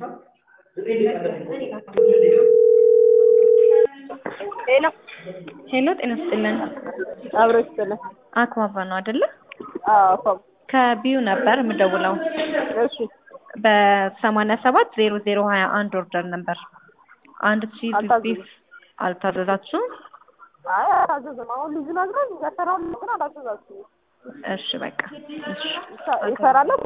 ሄሎ ሄሎ ጤና ይስጥልን። አብሮ ይስጥልን። አክባባ ነው አይደለ? አዎ ኮም ከቢዩ ነበር የምደውለው እሺ በሰማንያ ሰባት ዜሮ ዜሮ ሀያ አንድ ኦርደር ነበር። አንድ ቺዝ አልታዘዝም። ቢፍ አልታዘዛችሁም? አይ አላዘዝም። አሁን ልጁ ነግሮኝ እሰራለሁ ግን አላዘዛችሁም። እሺ በቃ እሺ ይሰራል